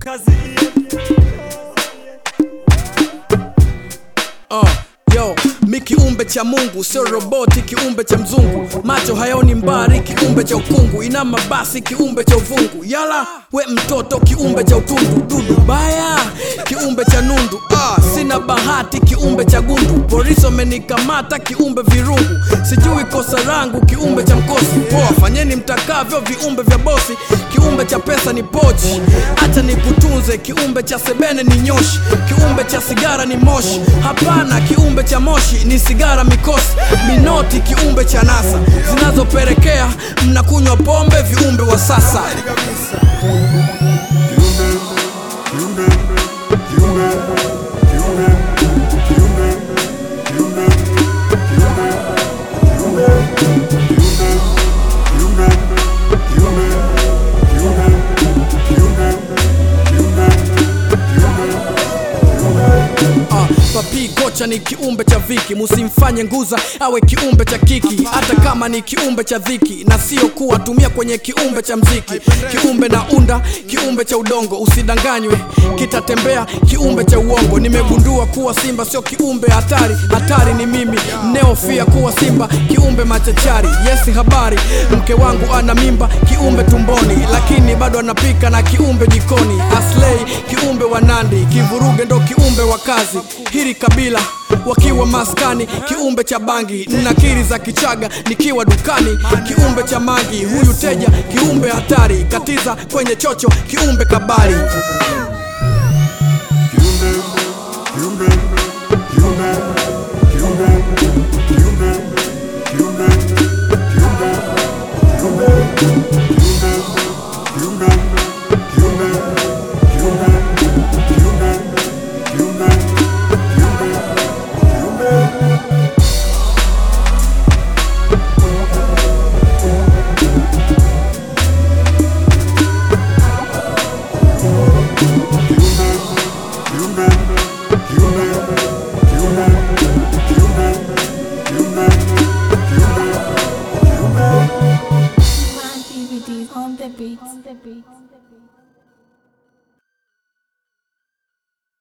kazi Uh, yo mi kiumbe cha mungu sio roboti kiumbe cha mzungu macho hayaoni mbari kiumbe cha ukungu inama basi kiumbe cha uvungu yala we mtoto kiumbe cha utundu dudu baya kiumbe cha nundu ah, sina bahati kiumbe cha gundu polisi wamenikamata kiumbe virungu sijui kosa langu kiumbe cha mkosi poa fanyeni mtakavyo viumbe vya bosi kiumbe cha pesa ni pochi hata nikutunze kiumbe cha sebene ni nyoshi kiumbe cha sigara ni moshi hapana kiumbe cha moshi ni sigara mikosi minoti kiumbe cha nasa zinazopelekea mnakunywa pombe viumbe wa sasa Ah, papi kocha ni kiumbe cha viki musimfanye nguza awe kiumbe cha kiki hata kama ni kiumbe cha dhiki na sio kuwa tumia kwenye kiumbe cha mziki kiumbe na unda kiumbe cha udongo usidanganywe kitatembea kiumbe cha uongo nimegundua kuwa simba sio kiumbe hatari hatari ni mimi neofia kuwa simba kiumbe machachari yesi habari mke wangu ana mimba kiumbe tumboni lakini bado anapika na kiumbe jikoni aslei kiumbe wa nandi kivuruge ndo kiumbe wa kazi hili kabila wakiwa maskani kiumbe cha bangi nakiri za kichaga nikiwa dukani kiumbe cha mangi huyu teja kiumbe hatari katiza kwenye chocho kiumbe kabari DVDs on the beats. On the beats.